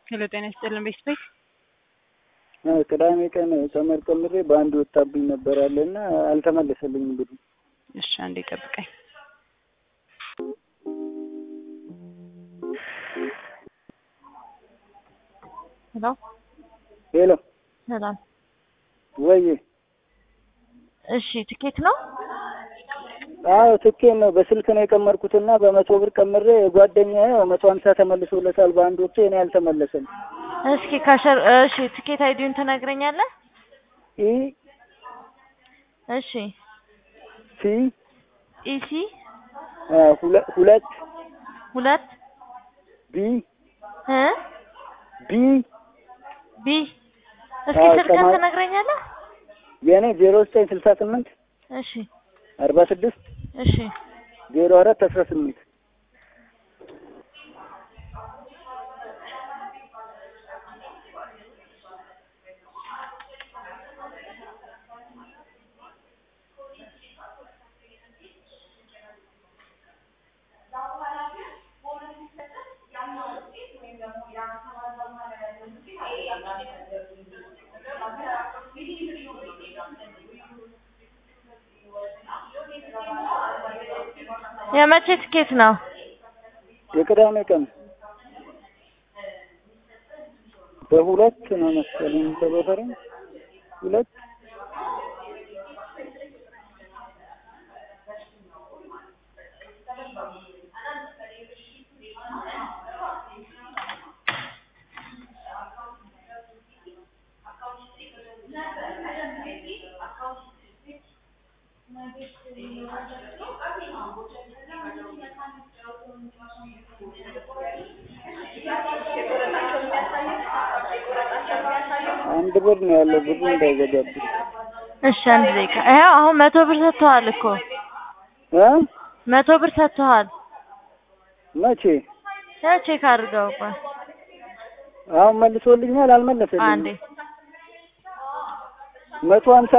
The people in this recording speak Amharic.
ሄሎ ጤና ይስጥልን ቤተሰብ ቅዳሜ ቀን ሰመር ቀምሬ በአንድ ወጣብኝ ነበር አለ እና አልተመለሰልኝም ብሩ። እሺ አንዴ ጠብቀኝ። ሄሎ ሄሎ ሰላም። ወይ እሺ ትኬት ነው? አዎ ትኬት ነው። በስልክ ነው የቀመርኩትና በመቶ ብር ቀምሬ ጓደኛዬ መቶ ሀምሳ ተመልሶለታል በአንድ ወቅቱ እኔ አልተመለሰም። እስኪ ካሸር እሺ ትኬት አይዲውን ትነግረኛለህ? ኢ እሺ ሲ ኢሲ አ፣ ሁለ- ሁለት ሁለት ቢ እ ቢ ቢ እስኪ አዎ፣ ስልክህን ሰማይ- ትነግረኛለህ? የእኔ ዜሮ ዘጠኝ ስልሳ ስምንት እሺ አርባ ስድስት እሺ ዜሮ አራት አስራ ስምንት የመቼ ትኬት ነው? የቅዳሜ ቀን በሁለት ነው መሰለኝ በበፈረኝ ሁለት አንድ ብር ነው ያለው ብሩ እንዳይዘጋብኝ እሺ አንድ ደቂቃ። ይኸው አሁን መቶ ብር ሰጥተዋል እኮ እ መቶ ብር ሰጥተዋል። መቼ ያው ቼክ አድርገው ቆይ አሁን መልሶልኛል አልመለሰልኝም አንዴ መቶ ሀምሳ